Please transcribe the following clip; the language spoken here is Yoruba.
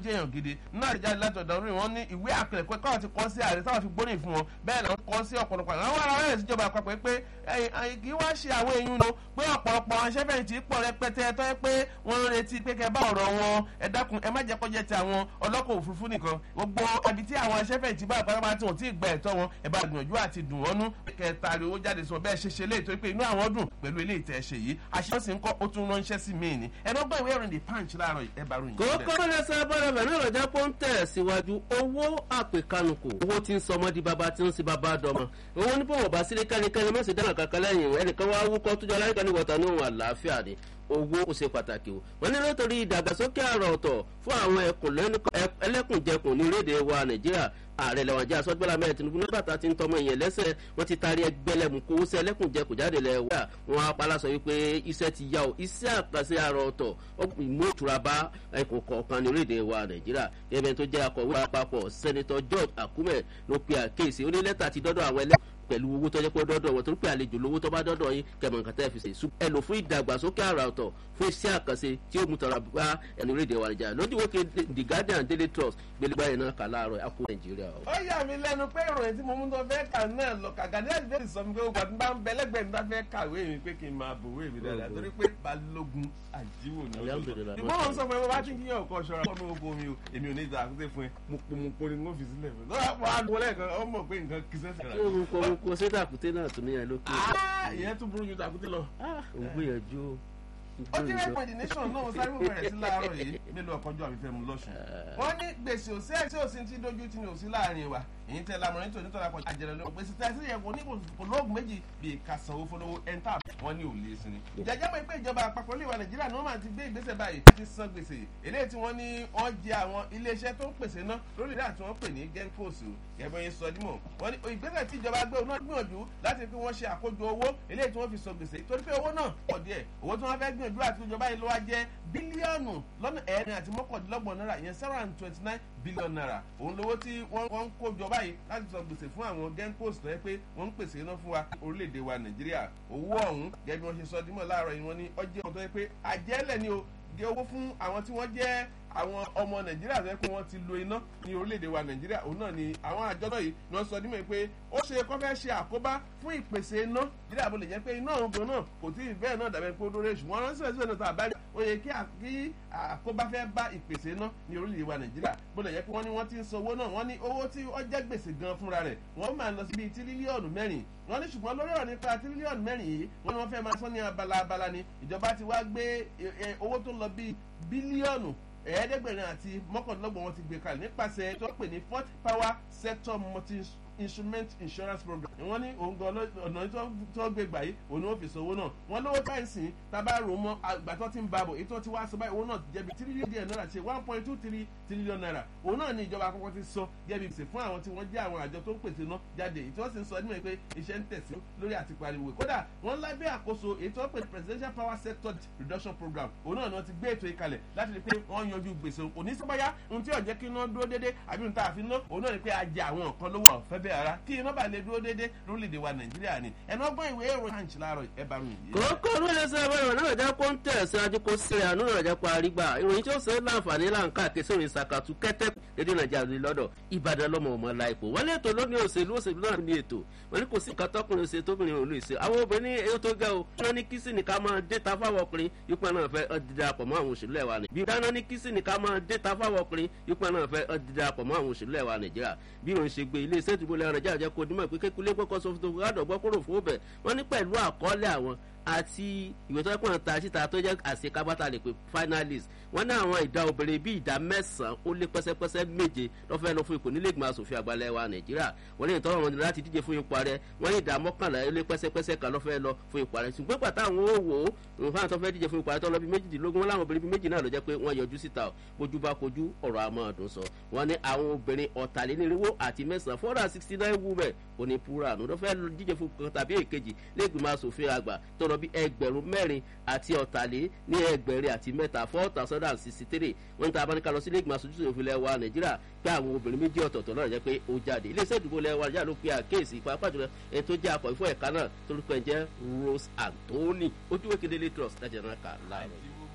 jẹ́ èèyàn gidi náà jáde láti ọ̀dọ̀ orí wọn ní ìwé àpẹẹrẹ káwọn ti kọ́ sí ààrẹ táwọn fi gbóríyìn fún wọn bẹ́ẹ̀ làwọn kọ́ sí ọ̀pọ̀lọpọ̀ àwọn ará rẹ̀ síjọba àpapọ̀ pé kì í wá ṣe àwọn èèyàn lọ pé ọ̀pọ̀lọpọ̀ aṣẹ́fẹ̀yìntì pọ̀ rẹpẹtẹ tó yẹ pé wọ́n ń retí pé kẹ́ bá ọ̀rọ̀ wọn ẹ dákun ẹ má jẹ́ kó jẹ́ ti àwọn ọlọ́kọ̀ òfurufú nìkan gbogbo ẹbí tí àwọn aṣẹ́fẹ̀yìntì bá pátápátá tí wọ́n ti gba ẹ̀tọ́ wọn ẹ bá gbìyànjú àti dùn wọ́n nú kẹta rí owó jáde sọ bẹ́ẹ̀ ṣe ṣe lé torí pé inú àwọn dùn pẹ̀lú ilé ìtẹ̀ ṣe yìí àṣìṣe sì ń kọ́ ó tún ránṣẹ́ sí mi ni ẹnu ọgbọ́n ìwé ìrìn the punch láàárọ̀ ẹ bá ròyìn. kókó lẹ́sẹ̀ bọ́dọ̀ bẹ̀ náà lọ́jà pọ́ ń tẹ̀ síwájú owó àpèkánukò owó tí ń sọmọ́ di bàbá tí ń sin bàbá dọ́mọ owó ní bọ̀wọ̀ bá sílé kẹ́nikẹ́ni mẹ́sì dáná kankan lẹ́yìn ẹnìkan wá wúkọ́ tó jọ aláìka ní wọ̀tá ní òun àlàáfíà ni owó ó ṣe pàtàkì o wọn ní nítorí ìdàgbàsókè àrà ọ̀tọ̀ fún àwọn ẹlẹ́kùnjẹkùn ní orílẹ̀-èdè wa nàìjíríà ààrẹ lẹ́wọ̀n jẹ́ asọ́gbẹ́lá mẹ́rin tinubu nígbà tá a ti ń tọmọ ìyẹn lẹ́sẹ̀ wọ́n ti taari ẹgbẹ́lẹ́mù kó sẹ́ ẹlẹ́kùnjẹkùn jáde lẹ̀ wá wọn apala sọ wípé iṣẹ́ ti yá o iṣẹ́ àkànṣe àrà ọ̀tọ̀ ìmú ìtura bá ẹkùn kọ̀ọ̀kan ní orílẹ̀-èdè wa nàìjíríà gẹ́gẹ́ tó jẹ́ akọ̀wé àpapọ̀ sẹ́nitọ́ george akume ló pe àkéèsí ó ní lẹ́tà ti dọ́dọ̀ àwọn ẹlẹ́kùn pẹ̀lú owó tó jẹ́ pé dọ́dọ̀ wọn torí pé àlejò lówó tó bá dọ́dọ̀ yín kẹmọ̀ nǹkan tẹ́ fi ṣe sùn. ẹ lò fún ìdàgbàsókè àrà ọ̀tọ̀ fún iṣẹ́ àkànṣe tí ó mú tọrọ bá ẹnu rédíò wa nìjà lójú wókè the guardian daily trust gbẹlẹgbà yẹn náà kà láàárọ̀ àpò nàìjíríà. ó yà mí lẹ́nu pé ìròyìn tí mo mú tó fẹ́ kà náà lọ kàkà ní àdìbẹ́ ti sọ mi pé ó gbàdúrà bá ń bẹ lẹ́gbẹ̀ẹ́ mi bá fẹ́ kàwé mi pé kí n máa bòwé mi dáadáa torí pé balógun àjíwò ni ó lọ. ìgbọ́n mo sọ fún ẹ bó bá ti ń kíyàn ọkọ ṣọra fún mi oko mi o èmi ò ní ìta àkúté fún ẹ mo po mo po ni mo fi sílẹ̀ fún ẹ. lọ́wọ́ àgbo lẹ́ẹ̀kan ó mọ̀ pé nǹkan kì í sẹ́sẹ̀ rà. mo kọ mo kọ sí tàkúté náà tún níyàn lókè. ìyẹn tún burú ju tàkúté lọ. òun gbìyànjú o ó ti rẹ́ pẹ̀lú nation náà sáré wò bẹ̀rẹ̀ sí láàárọ̀ yìí mélòó ọkọ̀jọ́ àbífẹ́ mu lọ́sùn. wọ́n ní gbèsè òsì ẹ̀ tí òsì ti dojú ti ní òsì láàrin wa èyí tẹ lamọ̀rin tó nítorí àpọ̀ àjẹrẹ lọ gbèsè tẹ sí ẹ̀kọ́ ní kò lóògùn méjì bíi kàsanwó fọlọ́wọ́ ẹ̀ńtà wọ́n ní òlé sí ni. ìjàjẹ́ mọ̀ pé ìjọba àpapọ̀ ilé wa nàìjíríà ni wọ́n máa ti gbé ìgbésẹ̀ báyìí láti san gbèsè eléyìí tí wọ́n ní wọ́n jẹ àwọn iléeṣẹ́ tó ń pèsè ná lórí ìdá tí wọ́n pè ní gencos gẹ̀bọ́n yín sọ dímọ̀ wọ́n ní ìgbésẹ̀ tí ìjọba gbé òun náà gbìyànjú láti fi wọ́n ṣe àkójọ owó eléyìí tí wọ́n fi san gbèsè torí pé owó náà pọ̀ díẹ̀ owó tí wọ́n fẹ́ gbìyànjú àti ìjọba yìí ló wá jẹ́ bílíọ̀nù lọ́nà ẹ̀rin àti mọ́kàndínlọ́gbọ̀n náírà ìyẹn seven hundred twenty nine billion naira òun lówó tí wọ́n ń kó jọ báyìí láti san gbèsè fún àwọn genpost tó yẹ pé wọ́n ń pèsè iná fún wa orílẹ̀-èdè wa nàìjíríà owó ọ̀hún gẹ́gẹ́ bí wọ́n ṣe sọ dímọ̀ láàárọ̀ yìí wọ́n ní ọjọ́ kan tó yẹ pé àjẹ́lẹ̀ ni o gé owó fún àwọn tí wọ́n jẹ́ àwọn ọmọ nàìjíríà tó yẹ pé wọ́n ti lo iná ní orílẹ̀-èdè wa nàìjíríà òun náà ni àwọn àjọ náà yìí ni wọ́n sọ dímọ̀ pé ó ṣe kọ́ fẹ́ ṣe àkóbá fún ìpèsè iná nàìjíríà bó lè jẹ́ pé iná òun gan náà kò tí ì bẹ́ẹ̀ náà dàbẹ̀ pé ó dóore ṣùgbọ́n ránṣẹ́ sí ọ̀nà tó àbájá ó yẹ kí àkóbá fẹ́ bá ìpèsè iná ní orílẹ̀-èdè wa nàìjíríà bó lè jẹ́ pé wọ́n ní wọ́n ti ń san owó náà wọ́n ní owó tí ó jẹ́ gbèsè gan fúnra rẹ̀ wọ́n máa lọ sí bíi tírílíọ̀nù mẹ́rin wọ́n ní ṣùgbọ́n lórí ọ̀rọ̀ nípa tírílíọ̀nù mẹ́rin yìí wọ́n ní wọ́n fẹ́ máa sọ ní abala abala ni ìjọba ti wá gbé owó tó lọ bíi bílíọ̀nù ẹ̀ẹ́dẹ́gbẹ̀rin àti mọ́kànlélọ́gbọ̀n wọn ti gbé kalẹ̀ nípasẹ̀ tó pè ní fort power sector multi instrument insurance program wọ́n ní òun gan ọ̀nà tó gbé gbà yìí òun ni wọ́n fi sọ owó náà wọ́n lówó káyìnsì tábà rò mọ́ àgbà tó ti ń ba bọ̀ èyí tó ti wá sọ báyìí owó náà ti jẹ́bi tírílíọ̀nù díẹ̀ náírà ṣe one point two three tírílíọ̀nù náírà òun náà ni ìjọba àkọ́kọ́ ti sọ jẹ́bi gbèsè fún àwọn tí wọ́n jẹ́ àwọn àjọ tó ń pèsè náà jáde èyí tí wọ́n sì ń sọ nímọ̀ pé iṣẹ́ ń tẹ̀sí lórí àti pariwo kódà wọ́n lábẹ́ àkóso èyí tí wọ́n pè presidential power sector reduction program òun náà ni wọ́n ti gbé ètò ìkalẹ̀ láti rí pé wọ́n yanjú gbèsè kò ní sọ́báyá ohun tí ọ̀jẹ́ kí iná dúró déédé àbí ohun tá a fi ná òun náà ni pé a jẹ àwọn nǹkan lówó ọ̀fẹ́ bẹ́ẹ̀ ara kí iná bá lè dúró déédé lórílẹ̀‐èdè wa nàìjíríà ni ẹnu ọgbọ́n ìwé èrò hanch láàárọ̀ ẹ bá mi. kókó ló lè sọ ẹbẹ ìròyìn náà jẹ kó ń tẹ̀ síwájú kó sílẹ̀ àánú rẹ̀ jẹ́ parí gbà ìròyìn tí ó ṣe láǹfààní láǹkà kí sórí ìsàkàtú kẹ́tẹ́ lédè nàìjíríà ní lọ́dọ̀ ìbàdàn lọ́mọ ọmọ láìpò wọ́n ní ètò lónìí òṣèlú òṣèlú náà ní ètò wọ́n ní kò sí nǹkan tọkùnrin ṣe tóbìnrin òun lè ṣe àwọn obìnrin èyí tó gẹ́ o wọ́n ní kí sì ní ká máa dé ta fáwọn ọkùnrin yípa náà fẹ́ dídarapọ̀ mọ́ àwọn òṣèlú ẹ̀wà ni bí dáná ní kí sì ní ká máa dé ta fáwọn ọkùnrin yípa náà fẹ́ dídarapọ̀ mọ́ àwọn òṣèlú ẹ̀wà nàìjíríà bí òun ṣe gbé ilé iṣẹ́ ìdìbò lẹ́rọ̀ nàìjíríà jẹ́ kó dímọ̀ pé kékulé gbọ́kọ́ sọ fún tó gbọ́dọ̀ gbọ́ kúrò fún bẹ̀ wọ́n ní pẹ̀lú àkọọ́lẹ̀ àwọn àti ìwé tó ẹkùn ta síta tó jẹ́ àṣekábátà lè pè finalist wọ́n ní àwọn ìdá obìnrin bíi ìdá mẹ́sàn-án ó lé pẹ́sẹ́pẹ́sẹ́ méje lọ́fẹ́ lọ fún ipò nílé ìgbìmọ̀ asòfin àgbàlẹ̀ wa nàìjíríà wọ́n ní ìtọ́wọ́n wọn láti díje fún ipò ààrẹ wọ́n ní ìdá mọ́kànlá ó lé pẹ́sẹ́pẹ́sẹ́ kan lọ́fẹ́ lọ fún ipò ààrẹ ṣùgbọ́n pàtó àwọn ó wò ó nǹkan tó fẹ́ díje fún ipò ààrẹ tó lọ bí méjìdínlógún wọn láwọn obìnrin bíi méjì náà ló jẹ́ pé wọ́n yọjú síta bójú bá kojú ọ̀rọ̀ àmọ́ ọ̀dùn sọ wọ́n ní àwọn obìnrin ọ̀tàlénírínwó àti mẹ́sàn-án four hundred sixty nine women òní pura àná ló fẹ́ díje fún kan tàbí èkejì lẹ́gbìmọ̀ asòfin àgbà tó lọ bí ẹgbẹ̀rún mẹ́rin àti ọ̀tàlé ní ẹgbẹ̀rin àti mẹ́ta four thousand and sixty three wọ́n ń ta abáníkà lọ sí lẹ́gbìmọ̀ aṣojú òfin lẹ́wà nàìjíríà pé àwọn obìnrin méjì ọ̀tọ̀ọ̀tọ̀ náà jẹ́ pé ó jáde iléeṣẹ́ ìdìbò lẹ́wà nàìjíríà ló pe àkéèsí pàápàá jùlọ ẹni tó jẹ́ akọ̀ ìfọ̀ ẹ̀ka náà torúkọ ẹ̀ jẹ́ rose anthony ojúwèé kedele trust láti ẹ̀rọ kà láàárọ̀.